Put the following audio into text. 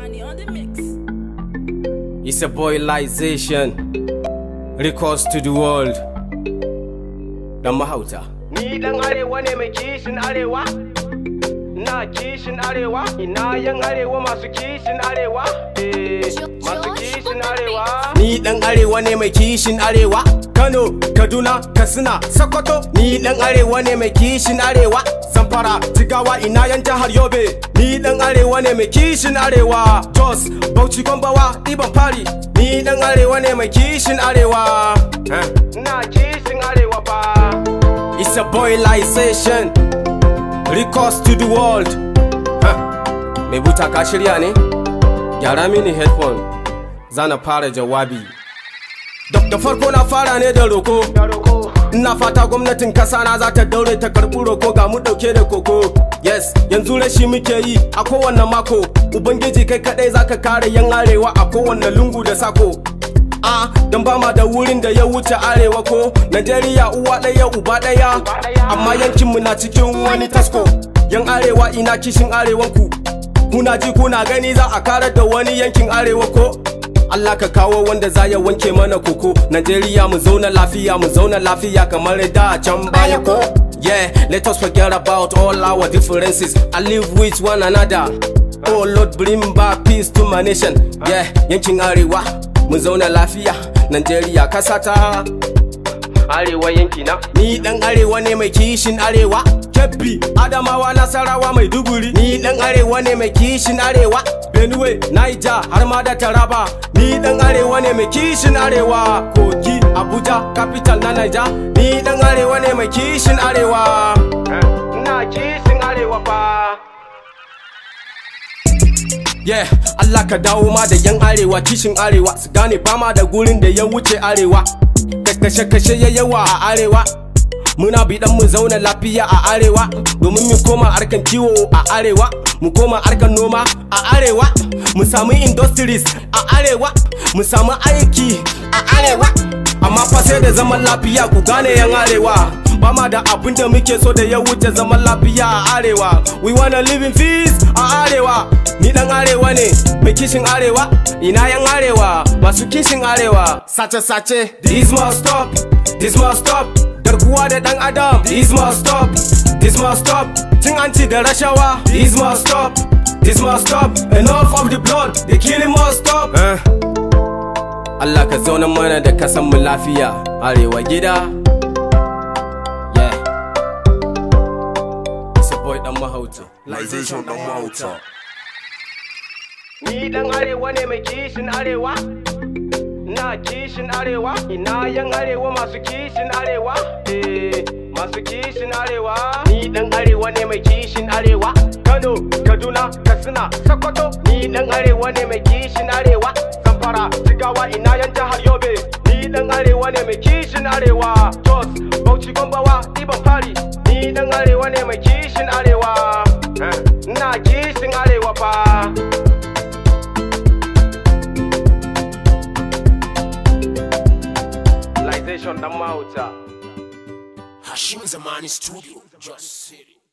Zamani on the mix. It's a boylization. Recourse to the world. Dan mahauta. Ni dan arewa ne mai kishin arewa? Na kishin arewa? Ina yan arewa masu kishin arewa? Eh, masu kishin arewa? Ni dan arewa ne mai kishin arewa. Kano, Kaduna, Katsina, Sokoto. Ni dan arewa ne mai kishin arewa. Zamfara, Jigawa, ina yan jihar Yobe. Ni dan arewa ne mai kishin arewa. Jos, Bauchi, Gombawa, Iban Fari. Ni dan arewa ne mai kishin arewa. Eh. Na kishin arewa fa. It's a boylization. Recourse to the world. Huh. Mai buta ka shirya ne? Gyara mini headphone. Zana fara jawabi. Da da farko na fara ne da roko. Da roko. Ina fata gwamnatin kasa na za ta daure ta karɓi roko ga mu ɗauke da koko. Yes, yanzu rashi muke yi a kowanne mako. Ubangiji kai kaɗai za ka kare yan arewa a kowanne lungu da sako. a don ba ma da wurin da ya wuce arewa ko Najeriya uwa ɗaya uba ɗaya amma yankinmu na cikin wani tasko yan arewa ina kishin arewanku kuna ji kuna gani za a karar da wani yankin arewa ko Allah ka kawo wanda za ya wanke mana koko Najeriya mu zauna lafiya mu zauna lafiya kamar da can baya ko Yeah, let us forget about all our differences and live with one another Oh Lord bring back peace to my nation Yeah, yankin arewa mu zauna lafiya Najeriya kasata Arewa yankina. Ni dan arewa ne mai kishin arewa Kebbi, Adamawa, Nasarawa, Maiduguri Ni dan arewa ne mai kishin arewa Benue, Niger, har ma da Taraba Ni dan arewa ne mai kishin arewa Kogi, Abuja, capital na Niger Ni dan arewa ne mai kishin arewa Na kishin arewa fa. Yeah, Allah ka dawo ma da yan arewa kishin arewa su gane fama da gurin da ya wuce arewa kashe-kashe ya yawa a arewa muna bidan mu zauna lafiya a arewa domin mu koma harkan kiwo a arewa mu koma harkan noma a arewa mu samu industries a arewa mu samu aiki a arewa amma fa sai da zaman lafiya ku gane yan arewa ba ma da abin da muke so da ya wuce zaman lafiya a arewa we wanna live in peace a arewa ni dan arewa ne mai kishin arewa ina yan arewa masu kishin arewa sace sace this must stop this must stop garkuwa da dan adam this must stop this must stop cin hanci da rashawa this must stop this must stop enough of the blood the killing must stop Allah ka zauna mana da kasan mu lafiya arewa gida yeah it's a boy dan mahauta Lization dan mahauta. Ni dan arewa ne mai kishin arewa? Na kishin arewa? Ina yan arewa masu kishin arewa? Eh, masu kishin arewa? Ni dan arewa ne mai kishin arewa? Kano, Kaduna, Katsina, Sokoto. Ni dan arewa ne mai kishin arewa? Zamfara, Jigawa, ina yan jihar Yobe. Ni dan arewa ne mai kishin arewa? Jos, Bauchi, Gombawa, Iban Fari. Ni dan arewa ne mai kishin arewa? Eh, Na kishin arewa fa. Civilization dan mahauta. Hashim Zamani Studio. Just City.